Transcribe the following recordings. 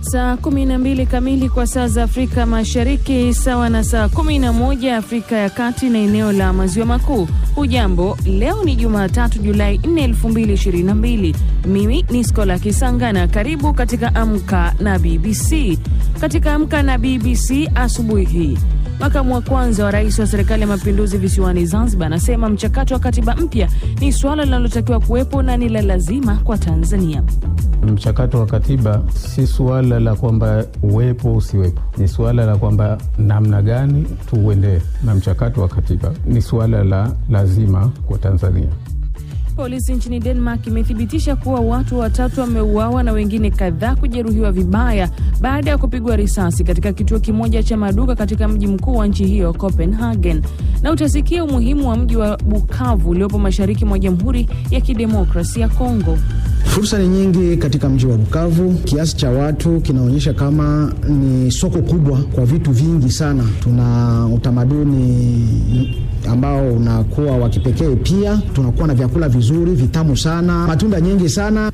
Saa 12 kamili kwa saa za Afrika Mashariki, sawa na saa 11 Afrika ya Kati na eneo la Maziwa Makuu. Hujambo, leo ni Jumatatu Julai 4, 2022. Mimi ni Skola Kisanga na karibu katika Amka na BBC. Katika Amka na BBC asubuhi hii Makamu wa kwanza wa rais wa serikali ya mapinduzi visiwani Zanzibar anasema mchakato wa katiba mpya ni suala linalotakiwa kuwepo na ni la lazima kwa Tanzania. Mchakato wa katiba si suala la kwamba uwepo usiwepo, ni suala la kwamba namna gani tuuendee, na mchakato wa katiba ni suala la lazima kwa Tanzania. Polisi nchini Denmark imethibitisha kuwa watu watatu wameuawa na wengine kadhaa kujeruhiwa vibaya baada ya kupigwa risasi katika kituo kimoja cha maduka katika mji mkuu wa nchi hiyo Copenhagen. Na utasikia umuhimu wa mji wa Bukavu uliopo mashariki mwa Jamhuri ya Kidemokrasia ya Kongo. Fursa ni nyingi katika mji wa Bukavu. Kiasi cha watu kinaonyesha kama ni soko kubwa kwa vitu vingi sana. Tuna utamaduni ambao unakuwa wa kipekee, pia tunakuwa na vyakula vizuri vitamu sana, matunda nyingi sana.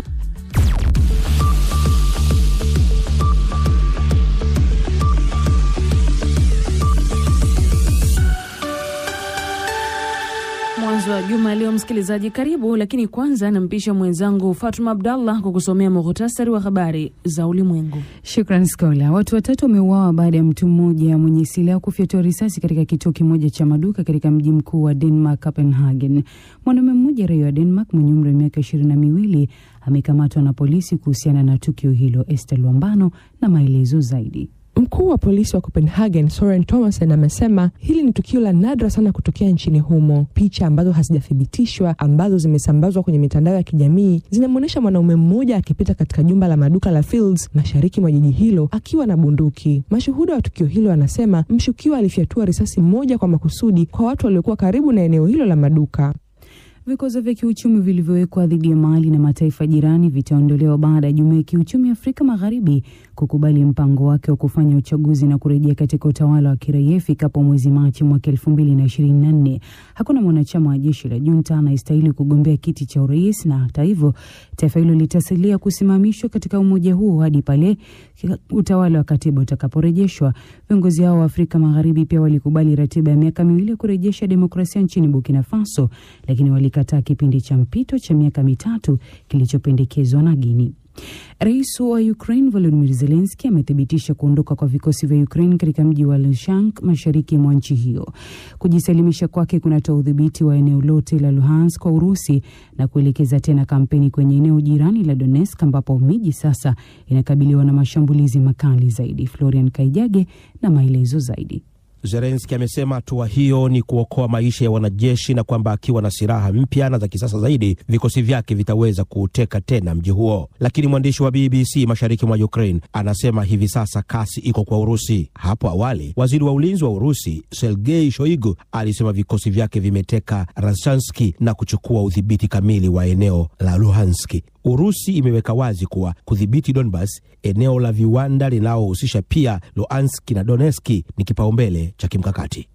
Mwanzo wa juma leo, msikilizaji, karibu. Lakini kwanza nampisha mwenzangu Fatuma Abdallah kukusomea muhtasari wa habari za ulimwengu. Shukran Skola. Watu watatu wameuawa baada ya mtu mmoja mwenye silaha kufyatua risasi katika kituo kimoja cha maduka katika mji mkuu wa Denmark, Copenhagen. Mwanaume mmoja raia wa Denmark mwenye umri wa miaka ishirini na miwili amekamatwa na polisi kuhusiana na tukio hilo. Esther Lwambano na maelezo zaidi. Mkuu wa polisi wa Copenhagen Soren Thomasen amesema hili ni tukio la nadra sana kutokea nchini humo. Picha ambazo hazijathibitishwa ambazo zimesambazwa kwenye mitandao ya kijamii zinamwonyesha mwanaume mmoja akipita katika jumba la maduka la Fields mashariki mwa jiji hilo akiwa na bunduki. Mashuhuda wa tukio hilo anasema mshukiwa alifyatua risasi moja kwa makusudi kwa watu waliokuwa karibu na eneo hilo la maduka. Vikwazo vya kiuchumi vilivyowekwa dhidi ya Mali na mataifa jirani vitaondolewa baada ya Jumuiya ya Kiuchumi Afrika Magharibi kukubali mpango wake wa kufanya uchaguzi na kurejea katika utawala wa kiraia ifikapo mwezi Machi mwaka elfu mbili na ishirini na nne. Hakuna mwanachama wa jeshi la junta anayestahili kugombea kiti cha urais, na hata hivyo taifa hilo litasalia kusimamishwa katika umoja huo hadi pale utawala wa katiba utakaporejeshwa. Viongozi hao wa Afrika Magharibi pia walikubali ratiba ya miaka miwili ya kurejesha demokrasia nchini Burkina Faso, lakini walikataa kipindi cha mpito cha miaka mitatu kilichopendekezwa na Guinea. Rais wa Ukraine Volodymyr Zelensky amethibitisha kuondoka kwa vikosi vya Ukraine katika mji wa Luhansk mashariki mwa nchi hiyo. Kujisalimisha kwake kunatoa udhibiti wa eneo lote la Luhansk kwa Urusi na kuelekeza tena kampeni kwenye eneo jirani la Donetsk ambapo miji sasa inakabiliwa na mashambulizi makali zaidi. Florian Kaijage na maelezo zaidi. Zelenski amesema hatua hiyo ni kuokoa maisha ya wanajeshi na kwamba akiwa na silaha mpya na za kisasa zaidi vikosi vyake vitaweza kuuteka tena mji huo. Lakini mwandishi wa BBC mashariki mwa Ukraine anasema hivi sasa kasi iko kwa Urusi. Hapo awali waziri wa ulinzi wa Urusi Sergei Shoigu alisema vikosi vyake vimeteka Rashanski na kuchukua udhibiti kamili wa eneo la Luhanski. Urusi imeweka wazi kuwa kudhibiti Donbas, eneo la viwanda linalohusisha pia Luhanski na Donetski, ni kipaumbele cha kimkakati.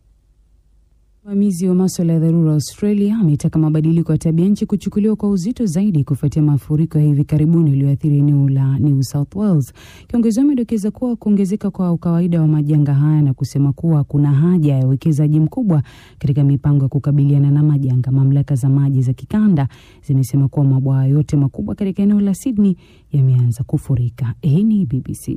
Msimamizi wa maswala ya dharura Australia ametaka mabadiliko ya tabia nchi kuchukuliwa kwa uzito zaidi kufuatia mafuriko ya hivi karibuni yaliyoathiri eneo la New South Wales. Kiongozi amedokeza kuwa kuongezeka kwa ukawaida wa majanga haya na kusema kuwa kuna haja ya uwekezaji mkubwa katika mipango ya kukabiliana na majanga. Mamlaka za maji za kikanda zimesema kuwa mabwawa yote makubwa katika eneo la Sydney yameanza kufurika. Hii ni BBC.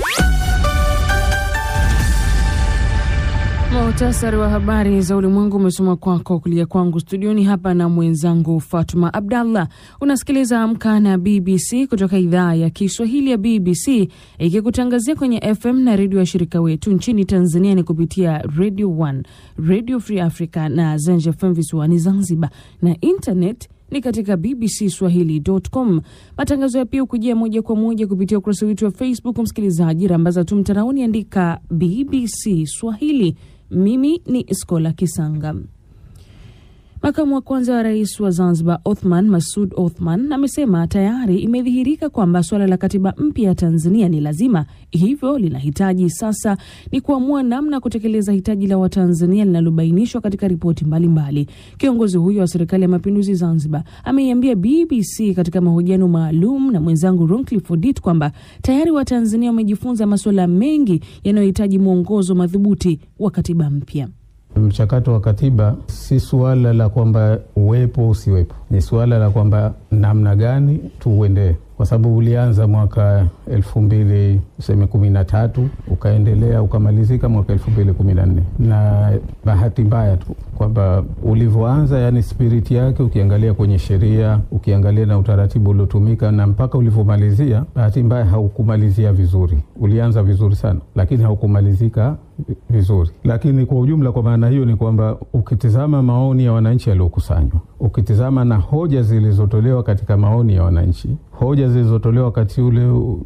Muhtasari wa habari za ulimwengu umesoma kwako kulia kwangu studioni hapa na mwenzangu Fatuma Abdallah. Unasikiliza Amka na BBC kutoka idhaa ya Kiswahili ya BBC ikikutangazia kwenye FM na redio ya shirika wetu nchini Tanzania ni kupitia Radio 1, Radio Free Africa na Zenj FM visiwani Zanzibar, na internet ni katika bbcswahili.com. Matangazo ya pia hukujia moja kwa moja kupitia ukurasa wetu wa Facebook. Msikilizaji, rambaza tu mtandaoni, andika BBC Swahili. Mimi ni Skola Kisanga. Makamu wa kwanza wa rais wa Zanzibar Othman Masud Othman amesema tayari imedhihirika kwamba suala la katiba mpya ya Tanzania ni lazima, hivyo linahitaji sasa ni kuamua namna ya kutekeleza hitaji la Watanzania linalobainishwa katika ripoti mbalimbali. Kiongozi huyo wa serikali ya mapinduzi Zanzibar ameiambia BBC katika mahojiano maalum na mwenzangu Roncliffe Odit kwamba tayari Watanzania wamejifunza masuala mengi yanayohitaji mwongozo madhubuti wa katiba mpya. Mchakato wa katiba si suala la kwamba uwepo usiwepo, ni suala la kwamba namna gani tuuendee, kwa sababu ulianza mwaka elfu mbili tuseme kumi na tatu ukaendelea ukamalizika mwaka elfu mbili kumi na nne na bahati mbaya tu kwamba ulivyoanza, yani spiriti yake, ukiangalia kwenye sheria, ukiangalia na utaratibu uliotumika na mpaka ulivyomalizia, bahati mbaya haukumalizia vizuri. Ulianza vizuri sana, lakini haukumalizika vizuri. Lakini kwa ujumla, kwa maana hiyo ni kwamba ukitizama maoni ya wananchi yaliyokusanywa, ukitizama na hoja zilizotolewa katika maoni ya wananchi, hoja zilizotolewa wakati ule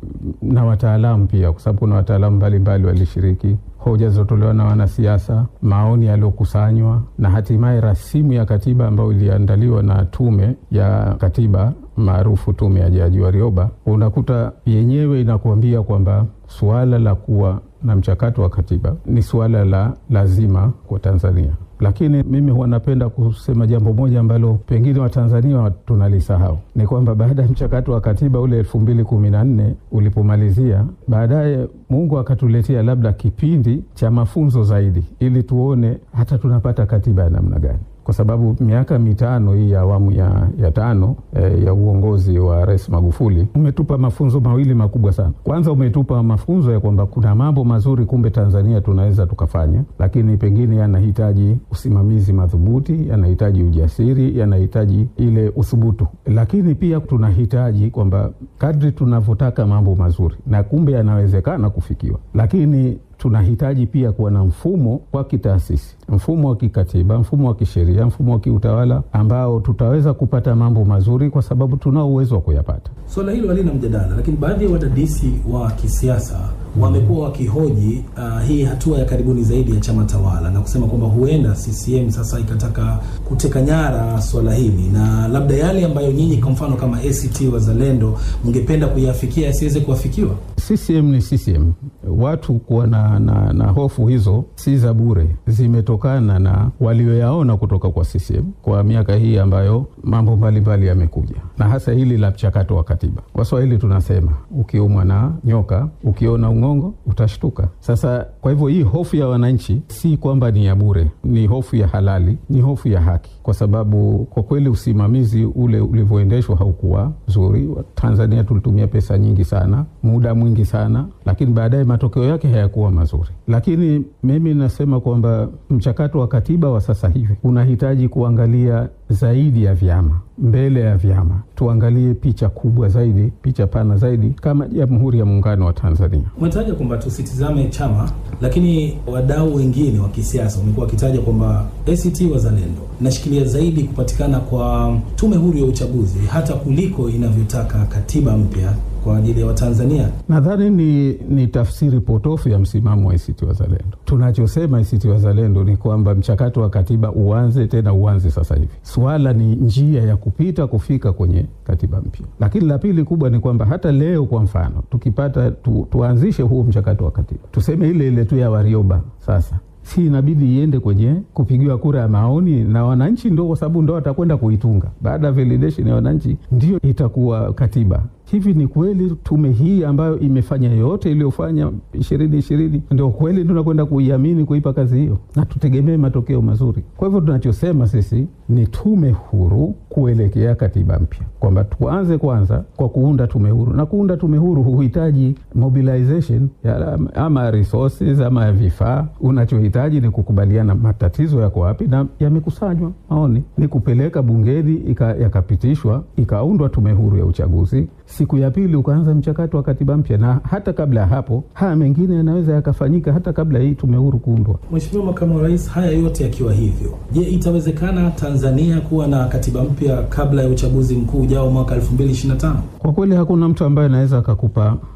na wataalamu pia, kwa sababu kuna wataalamu mbalimbali walishiriki hoja zilizotolewa na wanasiasa, maoni yaliyokusanywa na hatimaye rasimu ya katiba ambayo iliandaliwa na tume ya katiba maarufu tume ya Jaji Warioba, unakuta yenyewe inakuambia kwamba suala la kuwa na mchakato wa katiba ni suala la lazima kwa Tanzania. Lakini mimi huwa napenda kusema jambo moja ambalo pengine Watanzania tunalisahau, ni kwamba baada ya mchakato wa katiba ule elfu mbili kumi na nne ulipomalizia, baadaye Mungu akatuletea labda kipindi cha mafunzo zaidi, ili tuone hata tunapata katiba ya namna gani kwa sababu miaka mitano hii ya awamu ya, ya tano eh, ya uongozi wa Rais Magufuli umetupa mafunzo mawili makubwa sana. Kwanza umetupa mafunzo ya kwamba kuna mambo mazuri kumbe Tanzania tunaweza tukafanya, lakini pengine yanahitaji usimamizi madhubuti, yanahitaji ujasiri, yanahitaji ile uthubutu, lakini pia tunahitaji kwamba kadri tunavyotaka mambo mazuri na kumbe yanawezekana kufikiwa, lakini tunahitaji pia kuwa na mfumo wa kitaasisi, mfumo wa kikatiba, mfumo wa kisheria, mfumo wa kiutawala ambao tutaweza kupata mambo mazuri, kwa sababu tunao uwezo wa kuyapata. Suala hilo halina mjadala, lakini baadhi ya wadadisi wa kisiasa wamekuwa wakihoji uh, hii hatua ya karibuni zaidi ya chama tawala na kusema kwamba huenda CCM sasa ikataka kuteka nyara swala hili na labda yale ambayo nyinyi kwa mfano kama ACT Wazalendo mngependa kuyafikia yasiweze kuafikiwa. CCM ni CCM. Watu kuwa na, na, na hofu hizo si za bure, zimetokana na walioyaona kutoka kwa CCM kwa miaka hii ambayo mambo mbalimbali yamekuja, na hasa hili la mchakato wa katiba. Kwa Swahili tunasema ukiumwa na nyoka, ukiona ung'ongo utashtuka. Sasa kwa hivyo hii hofu ya wananchi si kwamba ni ya bure, ni hofu ya halali, ni hofu ya haki, kwa sababu kwa kweli usimamizi ule ulivyoendeshwa haukuwa zuri. Tanzania tulitumia pesa nyingi sana, muda mwingi sana, lakini baadaye matokeo yake hayakuwa mazuri. Lakini mimi nasema kwamba mchakato wa katiba wa sasa hivi unahitaji kuangalia zaidi ya vyama, mbele ya vyama, tuangalie picha kubwa zaidi, picha pana zaidi, kama Jamhuri ya Muungano wa Tanzania. Umetaja kwamba tusitizame chama, lakini wadau wengine wa kisiasa wamekuwa wakitaja kwamba ACT Wazalendo inashikilia zaidi kupatikana kwa tume huru ya uchaguzi hata kuliko inavyotaka katiba mpya kwa ajili ya Watanzania. Nadhani ni, ni tafsiri potofu ya msimamo wa ACT Wazalendo. Tunachosema ACT Wazalendo ni kwamba mchakato wa katiba uanze, tena uanze sasa hivi. Swala ni njia ya kupita kufika kwenye katiba mpya. Lakini la pili kubwa ni kwamba hata leo kwa mfano tukipata tu, tuanzishe huo mchakato wa katiba, tuseme ile ile tu ya Warioba sasa si inabidi iende kwenye kupigiwa kura ya maoni na wananchi, ndo kwa sababu ndo watakwenda kuitunga. Baada ya validation ya wananchi, ndio itakuwa katiba. Hivi ni kweli tume hii ambayo imefanya yote iliyofanya ishirini ishirini, ndio kweli tunakwenda kuiamini kuipa kazi hiyo, na tutegemee matokeo mazuri. Kwa hivyo tunachosema sisi ni tume huru kuelekea katiba mpya, kwamba tuanze kwanza kwa kuunda tume huru, na kuunda tume huru huhitaji mobilization ya ama resources ama vifaa. Unachohitaji ni kukubaliana matatizo yako wapi, na yamekusanywa maoni, ni kupeleka bungeni yakapitishwa, ikaundwa tume huru ya uchaguzi siku ya pili ukaanza mchakato wa katiba mpya, na hata kabla ya hapo haya mengine yanaweza yakafanyika hata kabla hii tume huru kuundwa. Mheshimiwa Makamu wa Rais, haya yote yakiwa hivyo, je, itawezekana Tanzania kuwa na katiba mpya kabla ya uchaguzi mkuu ujao mwaka 2025? Kwa kweli hakuna mtu ambaye anaweza akakupa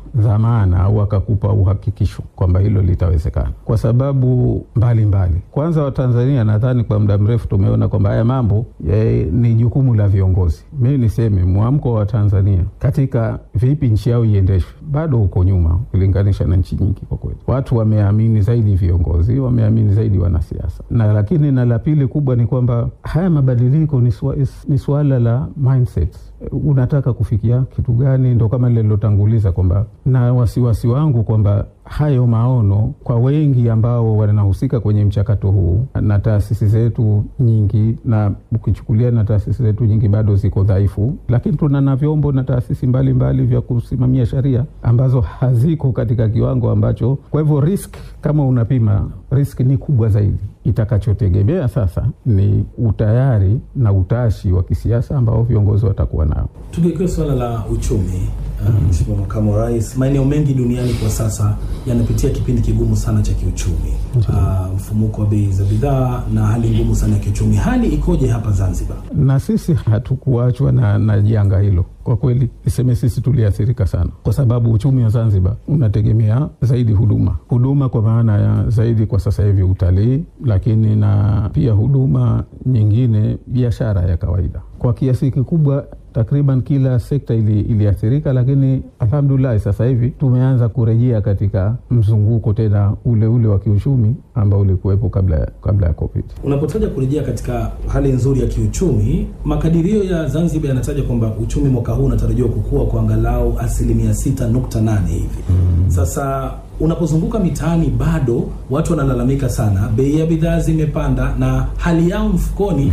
dhamana au akakupa uhakikisho kwamba hilo litawezekana, kwa sababu mbalimbali mbali. Kwanza Watanzania nadhani kwa muda mrefu tumeona kwamba haya mambo ye, ni jukumu la viongozi. Mi niseme mwamko wa Tanzania katika vipi nchi yao iendeshwe bado uko nyuma ukilinganisha na nchi nyingi. Kwa kweli, watu wameamini zaidi viongozi, wameamini zaidi wanasiasa, na lakini na la pili kubwa ni kwamba haya mabadiliko ni, swa, ni suala la mindset. Unataka kufikia kitu gani? Ndo kama lile lilotanguliza kwamba na wasiwasi wangu kwamba hayo maono kwa wengi ambao wanahusika kwenye mchakato huu na taasisi zetu nyingi, na ukichukulia na taasisi zetu nyingi bado ziko dhaifu, lakini tuna na vyombo na taasisi mbalimbali vya kusimamia sheria ambazo haziko katika kiwango ambacho, kwa hivyo risk, kama unapima risk ni kubwa zaidi. Itakachotegemea sasa ni utayari na utashi wa kisiasa ambao viongozi watakuwa nao. Tukiwekewa suala la uchumi, Mheshimiwa uh, Makamu wa Rais, maeneo mengi duniani kwa sasa yanapitia kipindi kigumu sana cha kiuchumi, uh, mfumuko wa bei za bidhaa na hali ngumu sana ya kiuchumi. Hali ikoje hapa Zanzibar? Na sisi hatukuachwa na, na janga hilo. Kwa kweli niseme sisi tuliathirika sana, kwa sababu uchumi wa Zanzibar unategemea zaidi huduma, huduma kwa maana ya zaidi kwa sasa hivi utalii, lakini na pia huduma nyingine, biashara ya kawaida kwa kiasi kikubwa takriban kila sekta ili, iliathirika, lakini alhamdulillah sasa hivi tumeanza kurejea katika mzunguko tena ule ule wa kiuchumi ambao ulikuwepo kabla, kabla ya COVID. Unapotaja kurejea katika hali nzuri ya kiuchumi, makadirio ya Zanzibar yanataja kwamba uchumi mwaka huu unatarajiwa kukua kwa angalau asilimia sita nukta nane hivi mm. Sasa unapozunguka mitaani bado watu wanalalamika sana, bei ya bidhaa zimepanda na hali yao mfukoni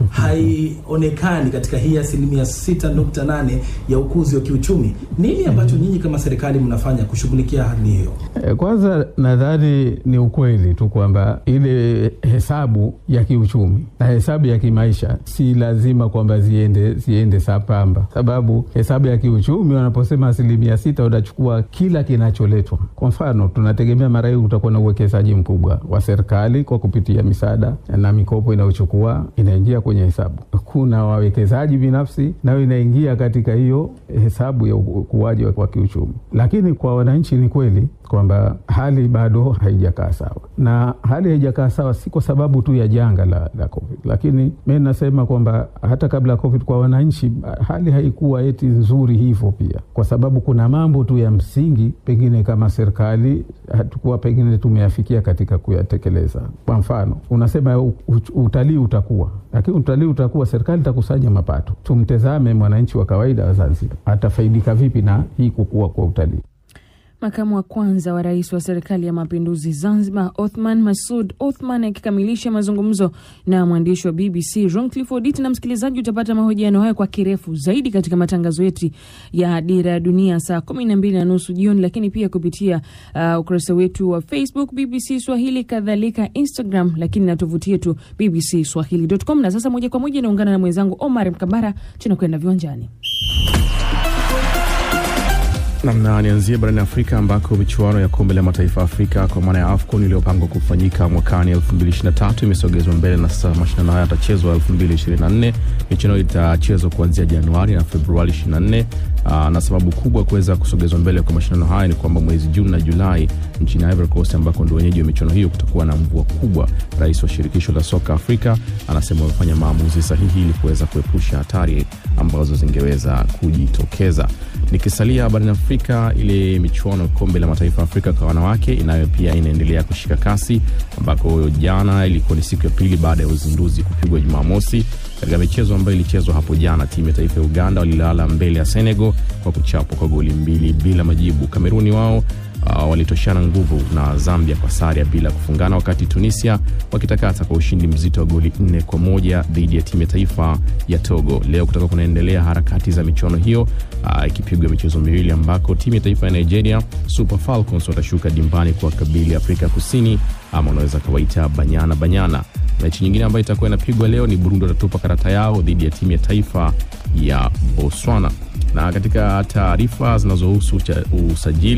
haionekani katika hii asilimia sita nukta nane ya ukuzi wa kiuchumi. Nini ambacho nyinyi kama serikali mnafanya kushughulikia hali hiyo? Kwanza nadhani ni ukweli tu kwamba ile hesabu ya kiuchumi na hesabu ya kimaisha si lazima kwamba ziende ziende sambamba, sababu hesabu ya kiuchumi wanaposema asilimia sita unachukua kila kinacholetwa. Kwa mfano, tunategemea mara hii utakuwa na uwekezaji mkubwa wa serikali kwa kupitia misaada na mikopo inayochukua inaingia kwenye hesabu. Kuna wawekezaji binafsi nayo inaingia katika hiyo hesabu ya ukuaji wa kiuchumi, lakini kwa wananchi ni kweli kwamba hali bado haijakaa sawa, na hali haijakaa sawa si kwa sababu tu ya janga la, la COVID, lakini mi nasema kwamba hata kabla ya COVID kwa wananchi hali haikuwa eti nzuri hivyo pia, kwa sababu kuna mambo tu ya msingi pengine kama serikali hatukuwa pengine tumeyafikia katika kuyatekeleza. Kwa mfano unasema utalii utakuwa, lakini utalii utakuwa, serikali itakusanya mapato. Tumtazame mwananchi wa kawaida wa Zanzibar atafaidika vipi na hii kukua kwa utalii? Makamu wa kwanza wa rais wa serikali ya mapinduzi Zanzibar, Othman Masud Othman, akikamilisha mazungumzo na mwandishi wa BBC Roncliffe Odit. Na msikilizaji, utapata mahojiano hayo kwa kirefu zaidi katika matangazo yetu ya Dira ya Dunia saa kumi na mbili na nusu jioni, lakini pia kupitia uh, ukurasa wetu wa Facebook BBC Swahili, kadhalika Instagram, lakini na tovuti yetu BBC Swahili.com. Na sasa moja kwa moja naungana na mwenzangu Omar Mkambara, tunakwenda viwanjani. Namna nianzie barani Afrika ambako michuano ya kombe la mataifa ya Afrika kwa maana ya AFCON iliyopangwa kufanyika mwakani 2023 imesogezwa mbele na sasa mashindano haya yatachezwa 2024. Michuano itachezwa kuanzia Januari na Februari 24. Aa, na sababu kubwa kuweza kusogezwa mbele kwa mashindano haya ni kwamba mwezi Juni na Julai nchini Ivory Coast ambako ndio wenyeji wa michuano hiyo kutakuwa na mvua kubwa. Rais wa shirikisho la soka Afrika anasema wamefanya maamuzi sahihi ili kuweza kuepusha hatari ambazo zingeweza kujitokeza. Nikisalia barani Afrika, ile michuano kombe la mataifa ya Afrika kwa wanawake inayo pia inaendelea kushika kasi, ambako jana ilikuwa ni siku ya pili baada ya uzinduzi kupigwa Jumamosi. Katika michezo ambayo ilichezwa hapo jana, timu ya taifa ya Uganda walilala mbele ya Senegal kwa kuchapwa kwa goli mbili bila majibu. Kameruni wao Uh, walitoshana nguvu na Zambia kwa sare ya bila kufungana, wakati Tunisia wakitakata kwa ushindi mzito wa goli nne kwa moja dhidi ya timu ya taifa ya Togo. Leo kutakuwa kunaendelea harakati za michuano hiyo ikipigwa uh, michezo miwili ambako timu ya taifa ya Nigeria Super Falcons watashuka dimbani kwa kabili Afrika Kusini, ama unaweza kawaita Banyana Banyana. Mechi nyingine ambayo itakuwa inapigwa leo ni Burundi watatupa karata yao dhidi ya timu ya taifa ya Botswana na katika taarifa zinazohusu usajili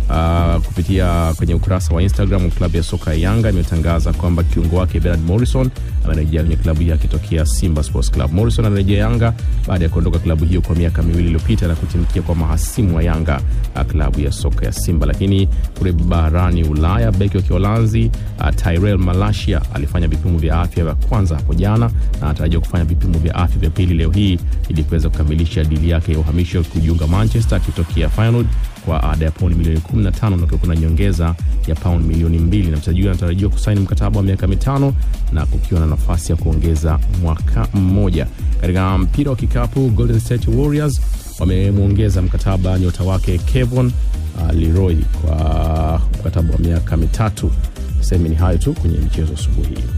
Uh, kupitia kwenye ukurasa wa Instagram wa klabu ya soka ya Yanga imetangaza kwamba kiungo wake Bernard Morrison amerejea kwenye klabu hiyo akitokea Simba Sports Club. Morrison anarejea Yanga baada ya kuondoka klabu hiyo kwa miaka miwili iliyopita na kutimkia kwa mahasimu wa Yanga, uh, klabu ya soka ya Simba. Lakini kule barani Ulaya, beki wa Kiholanzi uh, Tyrell Malacia alifanya vipimo vya afya vya kwanza hapo jana na anatarajiwa kufanya vipimo vya afya vya pili leo hii ili kuweza kukamilisha dili yake ya uhamisho kujiunga Manchester akitokea Feyenoord kwa ada ya pauni milioni 15 na kuna nyongeza ya pauni milioni mbili na mchezaji huyo anatarajiwa kusaini mkataba wa miaka mitano na kukiwa na nafasi ya kuongeza mwaka mmoja. Katika mpira wa kikapu, Golden State Warriors wamemwongeza mkataba nyota wake Kevon uh, Leroy kwa mkataba wa miaka mitatu. Sehemu ni hayo tu kwenye michezo asubuhi hii.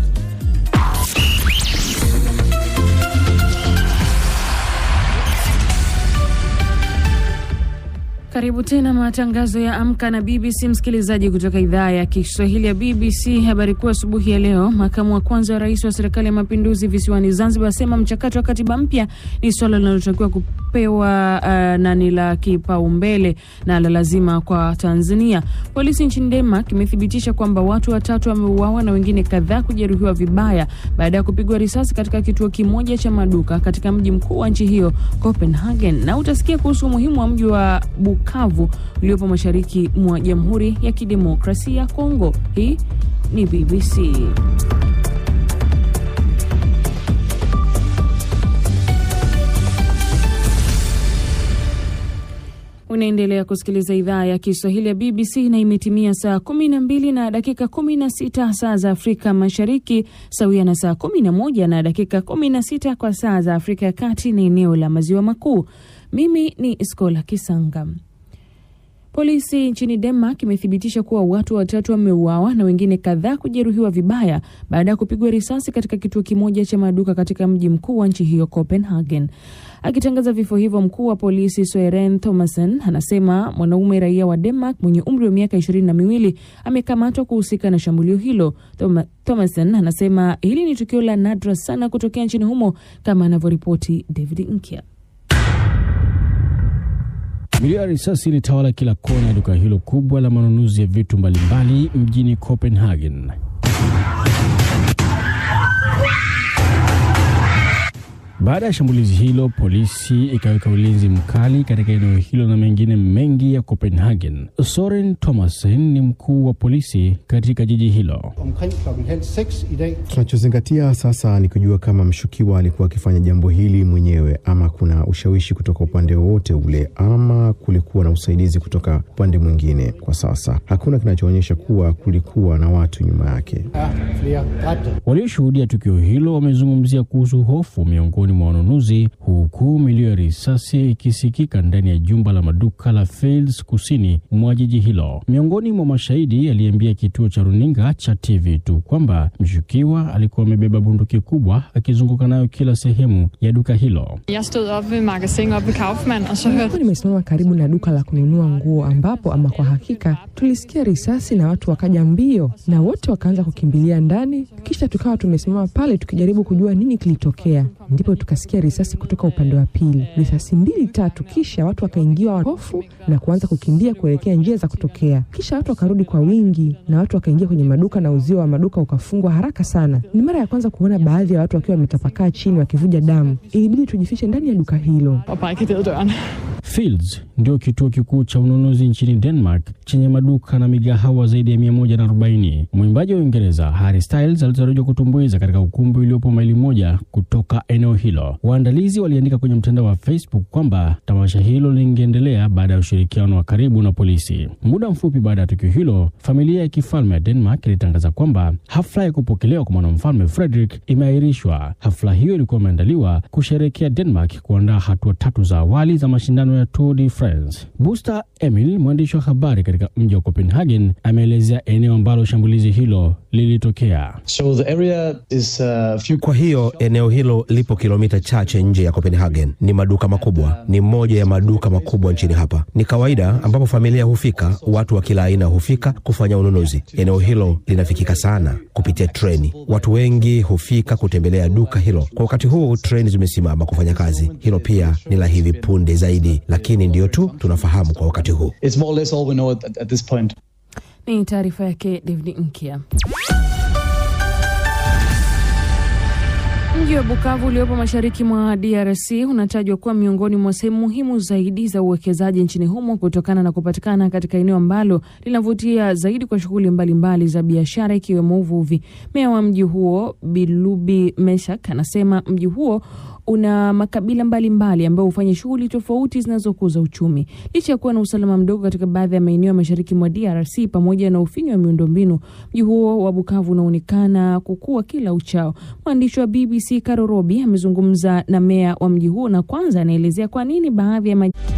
Karibu tena matangazo ya Amka na BBC, msikilizaji kutoka idhaa ya Kiswahili ya BBC. Habari kuu asubuhi ya leo, makamu wa kwanza wa rais wa serikali ya mapinduzi visiwani Zanzibar asema mchakato wa katiba mpya ni swala linalotakiwa kupewa uh, na ni la kipaumbele na la lazima kwa Tanzania. Polisi nchini Denmark imethibitisha kwamba watu watatu wameuawa na wengine kadhaa kujeruhiwa vibaya baada ya kupigwa risasi katika kituo kimoja cha maduka katika mji mkuu wa nchi hiyo Copenhagen, na utasikia kuhusu umuhimu wa mji wa Bukavu uliopo mashariki mwa Jamhuri ya Kidemokrasia ya Kongo. Hii ni BBC. Unaendelea kusikiliza idhaa ya Kiswahili ya BBC na imetimia saa kumi na mbili na dakika kumi na sita saa za Afrika Mashariki, sawia na saa kumi na moja na dakika kumi na sita kwa saa za Afrika ya Kati na eneo la Maziwa Makuu. Mimi ni Skola Kisanga. Polisi nchini Denmark imethibitisha kuwa watu watatu wameuawa na wengine kadhaa kujeruhiwa vibaya baada ya kupigwa risasi katika kituo kimoja cha maduka katika mji mkuu wa nchi hiyo Copenhagen. Akitangaza vifo hivyo, mkuu wa polisi Søren Thomasen anasema mwanaume raia wa Denmark mwenye umri wa miaka ishirini na miwili amekamatwa kuhusika na shambulio hilo. Thomasen anasema hili ni tukio la nadra sana kutokea nchini humo, kama anavyoripoti David Nkya. Milio ya risasi ilitawala kila kona ya duka hilo kubwa la manunuzi ya vitu mbalimbali mjini Copenhagen. Baada ya shambulizi hilo, polisi ikaweka ulinzi mkali katika eneo hilo na mengine mengi ya Copenhagen. Soren Thomasen ni mkuu wa polisi katika jiji hilo. Tunachozingatia sasa ni kujua kama mshukiwa alikuwa akifanya jambo hili mwenyewe ama kuna ushawishi kutoka upande wowote ule ama kulikuwa na usaidizi kutoka upande mwingine. Kwa sasa hakuna kinachoonyesha kuwa kulikuwa na watu nyuma yake. Walioshuhudia tukio hilo wamezungumzia kuhusu hofu miongoni mwa wanunuzi, huku milio ya risasi ikisikika ndani ya jumba la maduka la Fields kusini mwa jiji hilo. Miongoni mwa mashahidi aliambia kituo cha runinga cha TV2 kwamba mshukiwa alikuwa amebeba bunduki kubwa akizunguka nayo kila sehemu ya duka hilo. Nilikuwa nimesimama karibu na duka la kununua nguo, ambapo ama kwa hakika tulisikia risasi na watu wakaja mbio na wote wakaanza kukimbilia ndani, kisha tukawa tumesimama pale tukijaribu kujua nini kilitokea. Ndipo tukasikia risasi kutoka upande wa pili, risasi mbili tatu, kisha watu wakaingiwa hofu na kuanza kukimbia kuelekea njia za kutokea. Kisha watu wakarudi kwa wingi na watu wakaingia kwenye maduka na uzio wa maduka ukafungwa haraka sana. Ni mara ya kwanza kuona baadhi ya watu wakiwa wametapakaa chini wakivuja damu. Ilibidi tujifiche ndani ya duka hilo. Fields ndio kituo kikuu cha ununuzi nchini Denmark chenye maduka na migahawa zaidi ya 140. Mwimbaji wa Uingereza Harry Styles alitarajiwa kutumbuiza katika ukumbi uliopo maili moja kutoka eneo hilo. Waandalizi waliandika kwenye mtandao wa Facebook kwamba tamasha hilo lingeendelea baada ya ushirikiano wa karibu na polisi. Muda mfupi baada ya tukio hilo, familia ya kifalme ya Denmark ilitangaza kwamba hafla ya kupokelewa kwa mwanamfalme Frederick imeahirishwa. Hafla hiyo ilikuwa imeandaliwa kusherehekea Denmark kuandaa hatua tatu za awali za mashindano ya Tour de France. Buster Emil, mwandishi wa habari katika mji wa Copenhagen, ameelezea eneo ambalo shambulizi hilo lilitokea. So the area is, uh, few... Kwa hiyo eneo hilo lipo kilomita chache nje ya Copenhagen. Ni maduka makubwa, ni moja ya maduka makubwa nchini hapa. Ni kawaida ambapo familia hufika, watu wa kila aina hufika kufanya ununuzi. Eneo hilo linafikika sana kupitia treni. Watu wengi hufika kutembelea duka hilo. Kwa wakati huu treni zimesimama kufanya kazi. Hilo pia ni la hivi punde zaidi. zaidi, lakini ndiyo tu tunafahamu kwa wakati huu. It's more or less all we know at, at this point. Ni taarifa yake David Nkia. Mji wa Bukavu uliopo mashariki mwa DRC unatajwa kuwa miongoni mwa sehemu muhimu zaidi za uwekezaji nchini humo kutokana na kupatikana katika eneo ambalo linavutia zaidi kwa shughuli mbalimbali za biashara ikiwemo uvuvi. Meya wa mji huo Bilubi Meshak anasema mji huo una makabila mbalimbali ambayo hufanya shughuli tofauti zinazokuza uchumi. Licha ya kuwa na usalama mdogo katika baadhi ya maeneo ya mashariki mwa DRC pamoja na ufinyu wa miundombinu, mji huo wa Bukavu unaonekana kukua kila uchao. Mwandishi wa BBC Caro Robi amezungumza na meya wa mji huo na kwanza anaelezea kwa nini baadhi ya maj